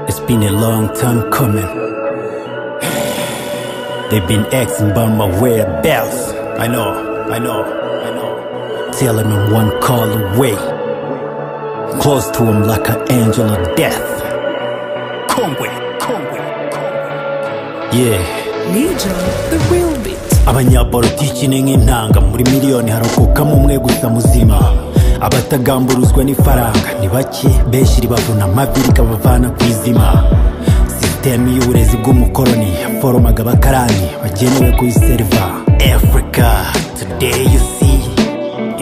It's been a long time coming. They've been asking about my whereabouts. I know, I know, I know. Tell them I'm one call away. Close to him like an angel of death. Conway, Conway, Conway. Yeah. Legion, the real beat. abanyapolitiki ni nk'intanga muri miliyoni harokokamo umwe gusa muzima abatagamburuzwa n'ifaranga ni bake benshi ribavuna amavi rikabavana ku izima sisitemu y'uburezi bw'umukoroni yaforomaga abakarani bagenewe kuyiseriva africa today you see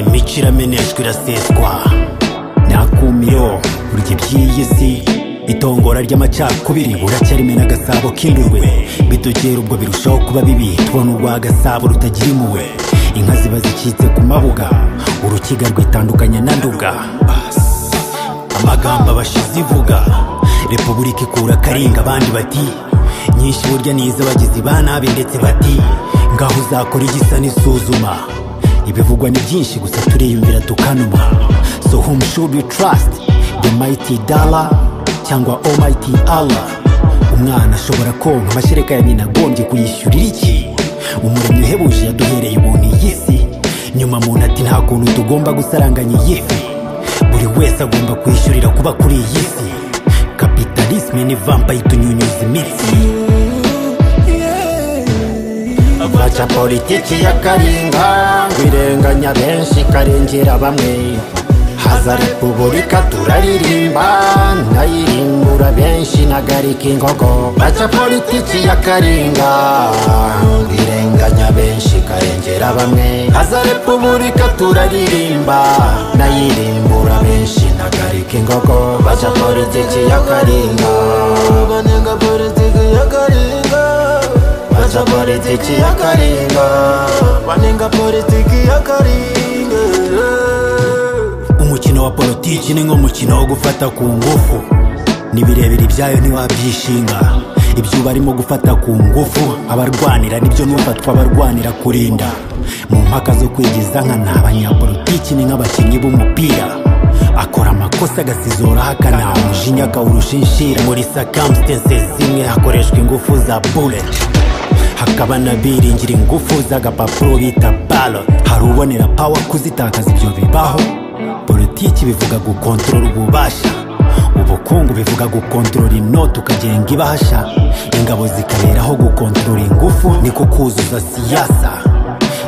imico irameneshwa iraseswa nakumiyo burya iby'iyi si itongora ry'amacakubiri buracyarimena agasabo k'indurwe bitugera ubwo birushaho kuba bibi tubona urwa gasabo rutagira impuhwe inka ziba zicitse ku mabuga urukiga rwitandukanya na nduga amagambo abashizi ivuga repubulika ikura akaringa abandi bati nyinshi burya ni iz'abagizi ba nabi ndetse bati ngaho uzakora igisa n'isuzuma ibivugwa ni byinshi gusa turiyumvira tukanuma so whom should we trust the mighty dollar cyangwa almighty allah umwana ashobora konka amashereka ya nyina agombye kuyishyurira iki umuremyi uhebuje yaduhereye ubuntu iyi si nyuma muntu ati nta kuntu tugomba gusaranganya iyi fi buri wese agomba kwishyurira kuba kuri iyi si kapitalisme ni vampa itunyunyuza imitsi baca politiki ya karinga ngo irenganya benshi ikarengera bamwe haza repubulika turaririmba ndayirimbura benshi nagarika inkoko baca politiki ya karinga ngo irenganya benshi ikarengera bamwe haza repubulika turaririmba ndayirimbura benshi nagarika inkoko baca politiki ya karinga banenga politiki ya karinga baca politiki ya karinga banenga politiki ya karinga umukino wa politiki ni nk'umukino wo gufata ku ngufu ni birebire ibyayo ntiwabyishinga ibyo uba arimo gufata ku ngufu abarwanira nibyo n'ufatwa abarwanira kurinda mu mpaka zo kwigiza nkana abanyapolitiki ni nk'abakinnyi b'umupira akora amakosa agasizora ahakana umujinya akawurusha inshira muri circumstances zimwe hakoreshwa ingufu za bullet hakaba n'abiringira ingufu z'agapapuro bita ballot hari ubonera power kuzitakaza ibyo bibaho politiki bivuga gukontorora ububasha ubukungu bivuga gukontorora inoti ukagenga ibahasha ingabo zikaberaho gukontorora ingufu niko kuzuza siyasa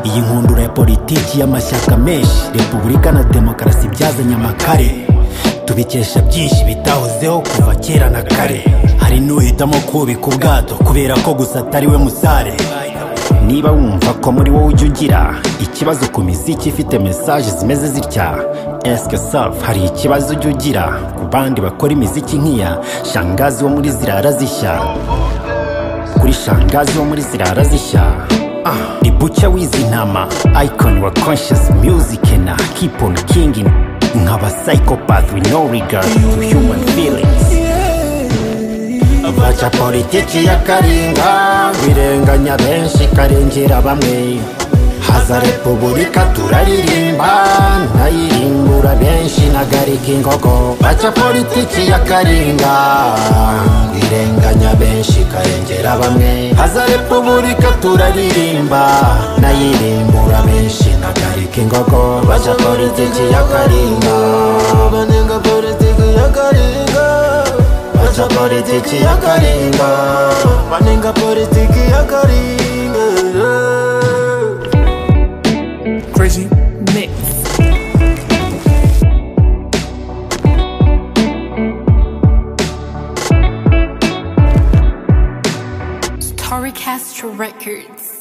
iyi nkundura ya politiki y'amashyaka menshi repubulika na demokarasi byazanye amakare tubikesha byinshi bitahozeho kuva kera na kare hari n'uhitamo kubika ubwato kubera ko gusa atari we musare niba wumva ko muri wowe ujya ugira ikibazo ku miziki ifite mesaje zimeze zitya esike safu hari ikibazo ujya ugira ku bandi bakora imiziki nk'iya shangazi wo muri zirara zishya kuri shangazi wo muri zirara zishya Ah, ni buca w'izi ntama icon wa conscious music na keep on kingin nk'aba psychopath with no regard to human feelings baca politiki ya karinga birenganya benshi karengera bamwe haza repubulika turaririmba ndayirimbura benshi nagarika inkoko baca politiki ya karinga birenganya benshi karengera bamwe haza repubulika turaririmba ndayirimbura benshi nagarika inkoko baca politiki ya karinga banenga politiki ya karinga baca politiki ya karinga banenga politiki ya karinga Crazy. Mix. Story Castro Records.